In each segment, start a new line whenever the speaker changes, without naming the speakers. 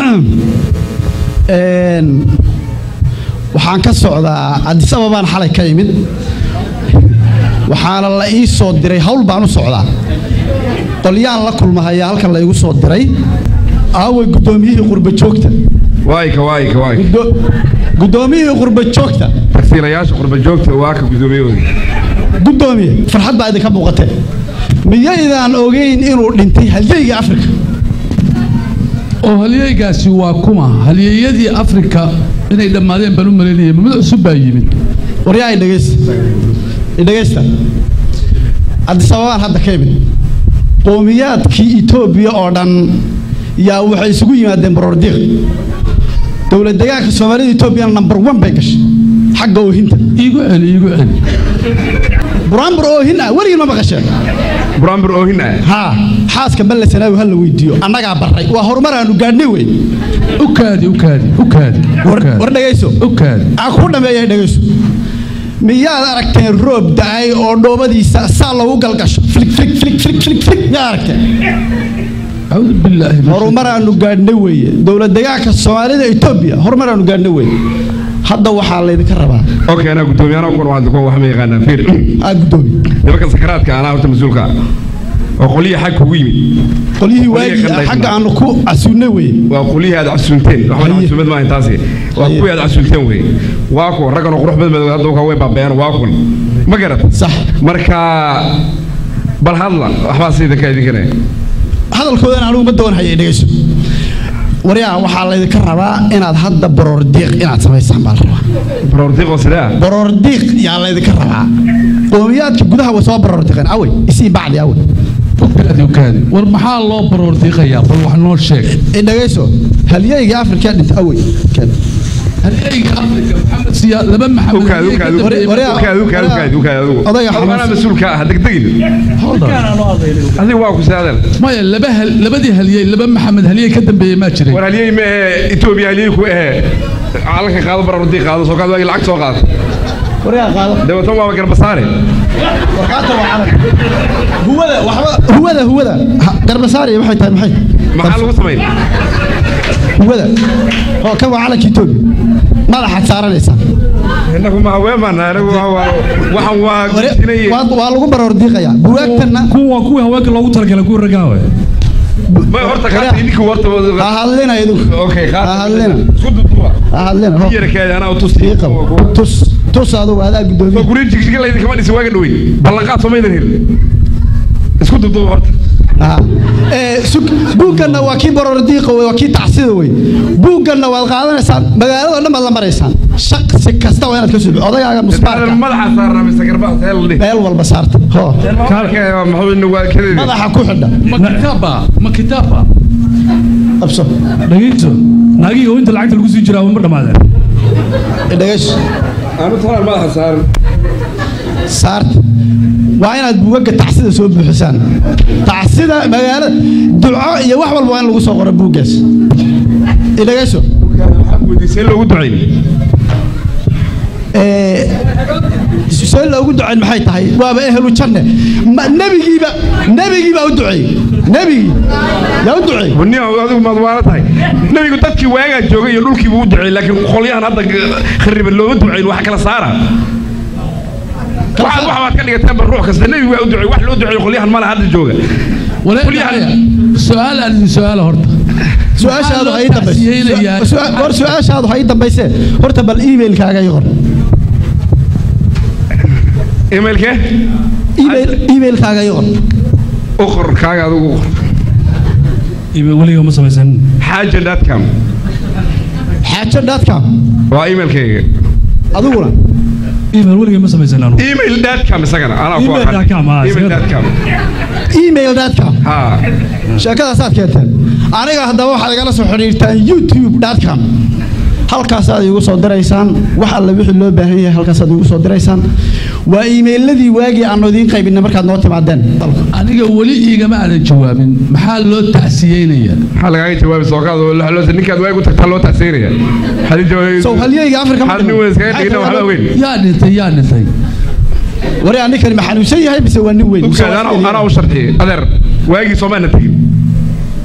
Een, waxaan ka socdaa addis ababaan xalay ka imid waxaana la ii soo diray hawl baan u socdaa qolyaan la kulmahaya halkan la igu soo diray aaway guddoomiyihii qurba joogta
waayka waayka waayka
Guddo- guddoomiyihii qurba joogta
tagsiilayaasha qurba joogta waa ka gudoomiyahooda
guddoomiye farxad baa idinka muuqatee miyaydaan ogeyn inuu dhintay halyeygii afrika
oo halyeygaasi waa kuma halyeeyadii afrika inay dhammaadeen baan u malaynaya mid cusub baa yimid
waryaa idhegaysta idhegaysta addis ababaan hadda ka imid qowmiyaadkii etoobiya oo dhan yaa waxay isugu yimaadeen baroordiiq dowlad deegaanka soomaalida etoobiyana number one bay gashay xagga oohinta
iigu celi iigu celi
buraanbur oohin ah weligii ma maqasheen
buraanbur oohin ah
haa xaaska balle sanaawi ha la weydiiyo annagaa barray waa horumar aanu gaadhnay wey
u kaadi u kaadi u kaadi u
war
kaadi
war dhegayso
u kaadi
aan ku dhameeya dhegayso miyaad aragteen roob da-ay oo dhoobadiisa saa loogu galgasho flig flig flig flig flig flig miyaad aragteen
acuudu billaahi min
horumar aanu gaadhnay weeye dowlad deegaanka soomaalida etoobiya horumar aanu gaadhnay weeye hadda waxaa laydinka rabaa
okay anaa gudoomiye anaa kuna waa wax ma yaqaanaa fiir
aa guddoomiye
nimanka sakaraadka anaa horta mas-uulka ah oo qolyihi xag kugu yimid
qolyihii
Qolyihii
waagii
qandhaysnaa.
xagga aanu ku casuunnay weeye
waa qolyihii aad casuunteen waxba
Haye.
casuumad maahan taasi waa
Haye.
kuwii aad casuunteen wey waa kuwa raggan oo qurux badan badan hadda way baabeeyaan waa kun ma garat
sax
marka bal hadla waxbaa si idinka idinkane
hadalkoodan anugu ma doonhaya dhegayso waryaa waxaa laydinka rabaa inaad hadda baroordiiq inaad samaysaan baa la rabaa
baroordiiqoo sidee ah
baroordiiq yaa laydinka rabaa qowmiyaadka gudaha way soo baroordiiqeen awey isii bacdi awey
u kaadi u kaadi war maxaa loo baroordiiqayaa bal wax noo sheeg
dhegayso halyeygii afrika dhinta awey
halyeyga afrika maxamed siya laba maxamed
ukaad
halyey ka
ukaad
dambeeyey
Waryaa-
ukaad ukaad ukaad ukaad adigu
Odayga
Adigu anaa
xanuunsan.
mas-uulka ah degdegin adigu waa ku saadal
maya laba hal- labadii halyey laba maxamed halyey ka dambeeyey maa jiray
war halyey ma ahe etoobiya halyey ku ahe calanka qaado baroordiiq qaado soo qaad waagi lacag soo qaad
waryaa qaado
dawatan waaba garbasaare
warqaata waa calan huwada waxba huwada huwada Ha- garbasaariya waxay tahay maxay
maxaa lagu samayn
huwada oo kan waa calanka etoobiya madaxaad saaranaysaa
inagu ma haweemaana anagu waa- waa- waxaan waa
Ware-
gudinayay
waa waa lagu baroordiiqayaa buwaagtanna
kuwa kuwii haweenka loogu talagalay kuwa ragaawe
ma horta qaata idinku horta
ha hadlina idinku
okay
ha
qaata
hadlina
isku duduba
ha hadlina ho
yara kaadi anaa u tusi
ii qabo tus tus adugu adaa
soo
guddoomiye
guryo jigjiga la idinkama dhisi waaga dhawey ballanqaad soo maydan helin isku duduba horta
Ah. Eh, sug- buugganna waa kii baroordiiqa wey waa kii tacsida wey buugganna waad qaadanaysaan magaalada dhan baad la maraysaan shaqsi kasta waa inaad ka subi odagaaga musbaarka
madaxa saarnaa mise garbaha seel dhih
meel walba saarta ho
maxuu inagu waa kadeedi
madaxa ku xidha
ma kitaaba ma kitaaba
qabso
dhegeyso naagihii oo inta lacagta lagu sii jiraa ma dhammaadeen
dhegayso
aanu talaan madaxa saaran
saarta waa inaad buugagga tacsida soo buuxisaan tacsida magaalada duco iyo wax walba waa in lagu soo qoro buuggaas dhegayso
see loogu ducayn
Eh, see loogu ducayn maxay tahay waaba ehlu janne Ma- nebigiiba nebigiibaa u duceeyey nebigii yaa u duceeyey
nin adigu maad waala tahay nebigu dadkii waagaa joogay iyo dhulkiibu u duceeyey laakiin qolyahan hadda khariban looma ducayn wax kala saara waxaad wax baad ka dhigateen ba ruux kasta nebigu waa u duceey wax loo duceeyo qolyahan mala hadda jooga
walaal su-aal aan idin su-aala horta
su-aashaadu ha ii
Maxaa loo
dambayse
tacsiyeynayaa?
Su- su- hor su-aashaadu ha ii dambayse horta bal emailkaaga ii qor
emailkee
email emailkaaga ii qor
u qor kaaga adigu u qor
Ibe weliga ma samaysan
xaaja datcom
xaajo dotcom
waa emailkayga
adiguna
email weliga ma samaysan anu
email datcom isagana anaa ku
Email
aqaan
dot com, ah,
email
isagana.
datcom
email dotcom
ha
sheekadaasaad keenteen aniga haddaba waxaad igala soo xidhiirtaan youtube dotcom halkaasaad iigu soo diraysaan wax alle wixii loo baahan yahay halkaasaad iigu soo diraysaan waa iimeyladii waagii aanu idiin qaybinay markaad noo timaadeen
aniga weli iigama aadan jawaabin maxaa loo tacsiyeynayaa
maxaa lagaaga jawaabi sookaad ninkaad waag u tagtaa loo tacsiinaya
sow halyeyga afrika ma
hal nin weyn iskaga dhigna waxba weyn
yaa dhintay yaa dhintay
wari ninkani ma xanuunsan yahay mise waa nin weyn
ukaad anaa anaa u sharxiyey adeer waagii soomaana tegin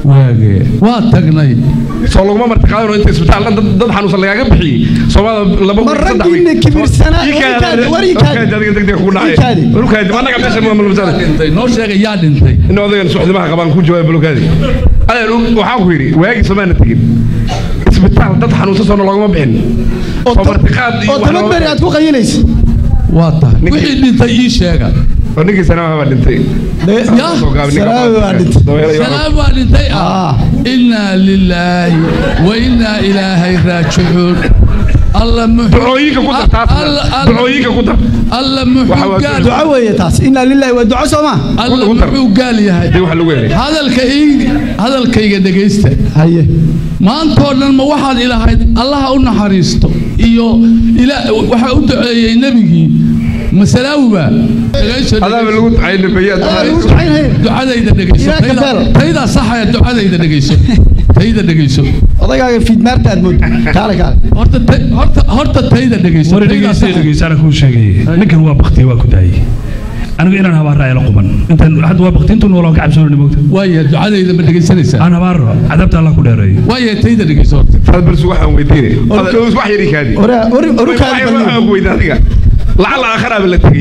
waage waa tagnay
soo laguma martiqaadano inta isbitaal dhan dad- dad xanuunsan lagaaga bixiyey soomaalida laba
Ma
wiil, saddex
raggiina
wiil.
kibirsanaa-
Ii kaadi,
war ii kaadi, war ii
war
kaadi.
kaadi, adiga degdeg kugu dhacay.
Ii kaadi.
War kaadi, ma annaga meesha ma- ma- ma-
dhintay noo sheega yaa dhintay
in odagan suxdimaha qabaan ku jawaab bulukaadi adeer waxaan ku yidhi waagii soomaana tegin isbitaal dad xanuunsan soona loogama bixin
oo
soo
ta-
martiqaad iyo
oo
wax
toban
loogama
beri aad ku qayilaysa
waa tahay
Ninkii-
wixii dhintay ii sheega
oo ninkii sanamaha baa dhintay
Ya,
Soo gaabin, ninka
salaawi
baa-
waa dhintay.
dabeelo iyo-
salaam waa dhintay ah
Ah.
innaa lilaahi wa innaa ilaahay raajicuun alla muxuu
ducooyinka ku dar taas
Alla- Alla-
ducooyinka ku dar
alla
Waxa
muxuu
waa
gaal
duco weeye taas inaa lillahi waa duco soo maa
alla
ku dar.
muxuu gaal yahay
dee wax lagu helay
hadalka ii hadalkayga dhegaysta
haye
maantoo dhan ma waxaad ilahayd allaha u naxariisto iyo ila waxaa u duceeyey nebigii masalaawiba dhegayso
adaaba lagu ducayna bayaad
Adaa lagu ducaynaya
ducadayda dhegayso
Ilaa
tayda-
kabaal.
taydaa saxaya ducadayda dhegayso tayda dhegayso
odagaaga fiidmaarta aad mood kaale kaale
horta tay- horta horta tayda dhegayso
war
taydaa
dhegeysta
saxaya.
dhegeysta ana kuu sheegay ninkan waa baktiye waa ku daayey anigu inaan habaara ayla quban intaan hadda waa bakti intuu noolaa ka cabsoonani moogta
waaya ducadayda ma dhegaysanaysaa
aan habaaro cadaabta allah ku dheereeyo
waaya tayda dhegayso horta
faad barsu waxaan weydiinay Adeer, wax yari kaadi
oraa ori oru kaadi
waxaan
bal
ku weydiin adiga lacala aakharaaba la tegey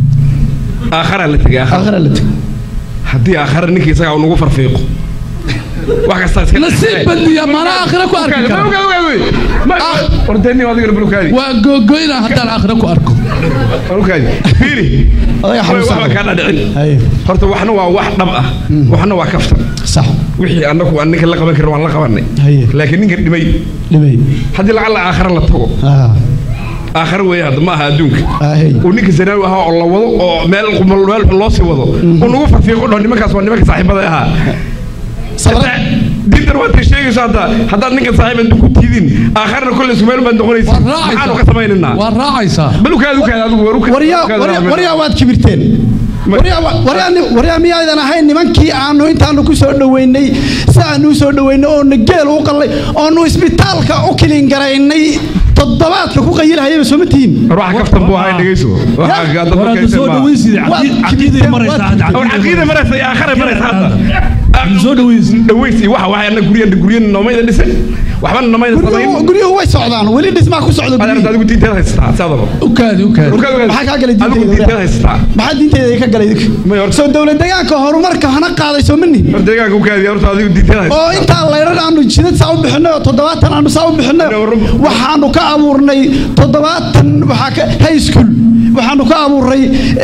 aakharaa la tegey aakhara
aakhira la tag
haddii aakhara ninkii isagaa uu nagu farfiiqo wax kastaa iska
nasiib badliya mana aakhira ku arki kara
ordeni adigana bulukaadi
waa googoyna haddaan aakhira ku arko
bulukaadi fiiri
odaga xanuunsan
waxba kaa dhadhicin
haye
horta waxna waa wax dhab ah waxna waa kaftan
sax
wixii annagu aan ninka la qaban karin waan la qabanay
haye
laakiin ninka dhimay
dhibay
haddii lacala aakhara la tago
ah
aakhara weeye hadda ma aha adduunka
ahey
uu ninka zanaawi ahaa oo la wado oo meel meel xun loo sii wado uu nagu farfiiqo dhaho nimankaas waa nimanka saaxiibada ahaa
sabra
diintan waad sheegayso hadda haddaad ninkan saaxiib inta ku tiidin aakharna kolley sumeel baan noqonaysa
waa
maxaanu ka
raacaysaa
samaynaynaa
waa raacaysaa
bal ukaad ukaad adigu war ukaad
waryaa
ukaad
waryaa
raacmina.
waryaa waad kibirteen waryaa wa- waryaa ni- waryaa miyaydan ahayn nimankii aanu intaanu ku soo dhoweynay si aanu u soo dhoweynay oonu geel u qallay oonu isbitaalka u kilin garaynay toddobaadka ku qayilahayaba sooma tihiin
war waxa kaftan buu ahay dhegayso Waxa
Ya.
dad
war hadda
markaysan
soo
baa-
dhaweysida
Waad
caqiiday
kibirteen,
maraysa
waad
hadda
war caqiida maraysa iyo aakhara maraysa hadda
Hadda soo dhaweysi
dhaweysi waxa waxay anna guryan guryan noomayda dhisan waxbana noomayda
guryuhu
samayn
guryuhu way socdaan weli dhismaa ku socda
adeer
guryihii.
adigu diinteeda haysataa saadaba
ukaadi ukaadi
Maxaa kaa galay
adigu
diinteeda?
diinteeda haysataa
maxaa diinteeda ka galay
May hor-
soo dowlad deegaanka horumarka hana qaaday soo mani
war deegaanka ukaadi horta adigu diinteeda haysataa
oo intaa layran aanu jidad saa u bixinay oo toddobaatan aanu saa u bixinay waxaanu ka abuurnay toddobaatan waxaa ka high school waxaanu ka abuurnay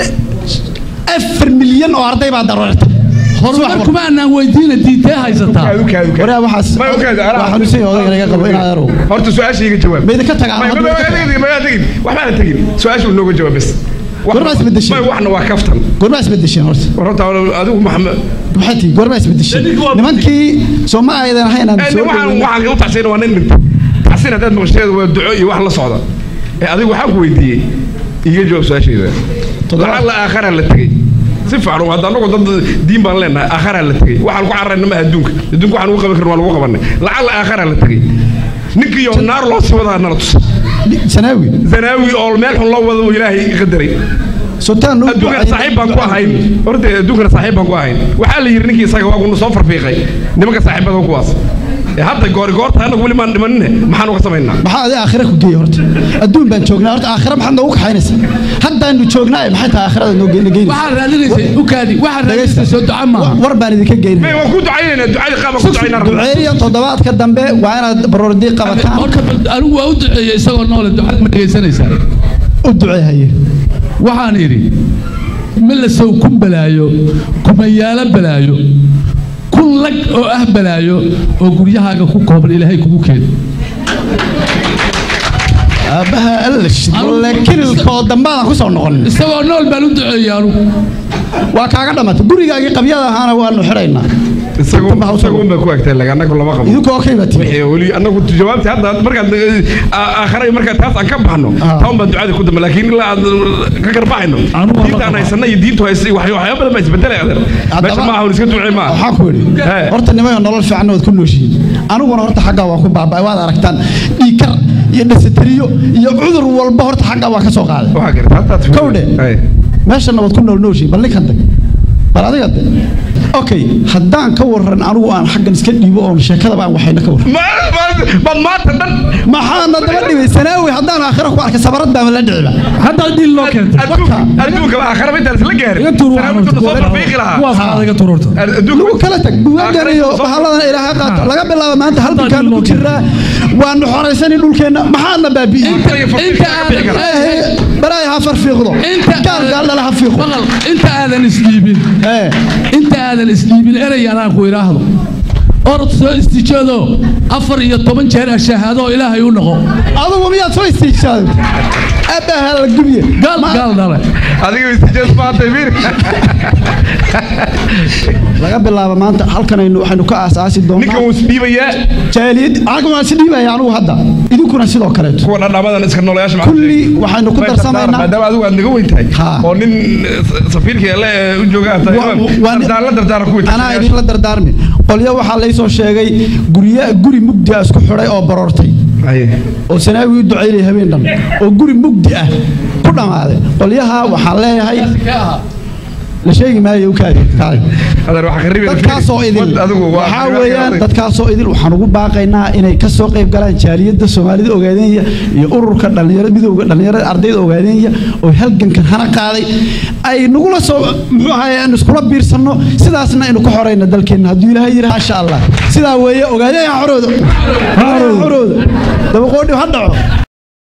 eh, afar milyan oo arday baa daroorta
horumar kuma aanaan weydiina diintee haysataa
ukaadi ukaadi ukaadi
waraa waxaas
Ma ukaadi, anaa-
waa xanuunsan yahay odayga laga qabo inaad arow
horta su-aasha iga jawaab
mayda ka tagaan
Ma- ma-
hadda
ma-
ka
ma-
tagaan.
ma- ma- tegin waxbaana tegin su-aasha uu nooga jawaab bas Wax-
Goormaa isbedeshay?
ma- waxna waa kaftan
goormaa isbedesheen horta
war horta adigu maxamed
maxay tihi goormaa isbedesheen nimankii soo ma aydan ahayn aan
Eh,
soo
waxaan
dhaweynay
waxaan u taxsiin waa nin dhintay taxsiin haddaad maqasheedu waa duco iyo wax la socda ee adigu waxaan ku weydiiyey iga jawaab su-aashayda
Toddobaad.
lacalla aakharaa la tegey si fiican hadda anagu dad diin baan leenahay aakharaa la tegey waxaan ku cararayna ma adduunka adduunka waxaan ugu qaban karin waa lagu qabanay lacalla aakharaa la tegey ninkiiyo naar loo sii wadaa nala tus
sanaawi
zanaawi oo meel xun loo wado uu ilaahay qadaray
sultaan
adduunkana saaxiib baan ku ahayn horta adduunkana saaxiib baan ku ahayn waxaa la yidhi ninkii isaga waa kuna soo farfiiqay nimanka saaxiibada kuwaas ee hadda goori goorta anagu weli maan dhimanine maxaan uga samaynaa
maxaa adi aakhira ku geeyey horta adduun baan joognaa horta aakhira maxaad noogu kaxaynaysaa haddaanu joognaa maxay tahay aakhirada noo ge- geynaysa
waxaad raadinaysay ukaadi waxaad raadinaysay soo duca maaha
war baan idinka
may
geynaya
waan ku ducaynaynaa ducadii qaaba ku ducaynaa
duceeya toddobaadka dambe waa inaad baroordiiq qabataan
horta bal anigu waa u duceeyey isagoo noole ducada ma dhegaysanaysaa
u duceehaye
waxaan idhi milasow kun balaayo kumayaalo balaayo kun lag oo ah balaayo oo guryahaaga ku kooban ilaahay kugu keeno
aabbaha allash walle kililkoo dambaadaan ku soo noqon
isagoo nool baan u duceeyey anugu
waa kaaga dhammaatay gurigaagii qabyada ahaana waanu xidhaynaa
isagu isagu unbay ku egtay laga anagu lama qabo
idinku okay baa tihi
wixii weli anagu jawaabti hadda markaad aakhara markaa taas aan ka baxno
Ah.
taa unbaan ducada ku dambe laakiin ilaa aan ka garbaxayno
Anu waa la
diinta aan
qabaa.
haysana iyo diintu haysa wax waxyaabo badan baa isbedelay adeer
Haddaba-
meesha maaha un iska ducee maaha
waxaan ku idhi
He.
horta nimanka nolol fiican waad ku nooshihiin aniguna horta xaggaa waa ku baaba'ay waad aragtaan dhiikar iyo dhasatiriyo iyo cudur walba horta xaggaa waa ka soo qaaday
waxaa garta haddaad
Kowdhe. meeshana waad ku nool nooshihiin bal ninkan dag bal adiga de okay haddaan ka waran anigu aan xaggan iska dhiibo oon sheekadaba aan waxayna ka waran
Ma- ma- ma maanta dhan
maxaana daba dhibay sanaawi haddaan aakhira ku arkay sabarad baama la dhiciba
hadda dhiil loo keentay
adduunka adduunka aakhira intaan isla gaarin
iga tuur
Salaamtu soo barbiiqi lahaa
kuwaas aad iga tuururta
adduunka
lagu kala tag buugagan
aakhira
iyo
intuu soo-
bahalladan ilaaha qaato laga bilaabo maanta hal
Hadda
bikaan
dhiil
ku
loo
jiraa waanu xoraysani dhulkeenna maxaadna baabi'iyey
Inta iyo faqiirka
inta
ka bixi kara.
aadan
baraay ha farfiiqdo
inta
gaal gaaldhala ha fiiqo
maqal inta aadan isdhiibin
ee
inta aadan isdhiibin erey anaan ku idhaahdo orod soo istijoado afar iyo toban jeer ashahaado oo ilaahay u noqo
adugu miyaad soo istiijaaday abaha la gubiye
gaal gaal dhale
adiga istijaas maanta fiir
laga bilaabo maanta halkanaynu waxaynu ka aasaasi
ninkan
doonaa
wuu isdhiibayaa
jaaliyad anagu waan si dhiibaya anigu hadda idinkuna sidoo kaleeto
kuwa dhadhamadan iska noolayaasha maxaa
kulli
sheegay?
waxaynu ku
Way
darsamaynaa
maadaama adigu aad naga weyn tahay
Ha.
oo nin eh, safiirka alle ee u jooga aad tahay
Wa- wa-
dardaarla dardaara ku
anaa idinla dardaarmi qolyo waxaa laysoo sheegay gurya guri mugdi ah isku xidhay oo baroortay oo sanaawi u ducaynaya habeen dhan oo guri mugdi ah ku dhammaaday qolyaha waxaan leeyahay la sheegi maayo u kaadi kaadi
adeer waxa kharibi
dadkaasoo idil
adigu waa
waxaa weeyaan dadkaasoo idil waxaan ugu baaqaynaa inay ka soo qayb galaan jaaliyadda soomaalida ogaadeenya iyo ururka dhalinyarada midowga dhalinyarada ardayda ogaadeenya oo halgankan hana qaaday ay nagula soo muxuu ahaye aan iskula biirsanno sidaasna aynu ka xorayna dalkeenna hadduu ilaahay yidhi maasha allah sidaa weeye ogaadeenya xorooda xorooda dabaqoodhi ha dhaco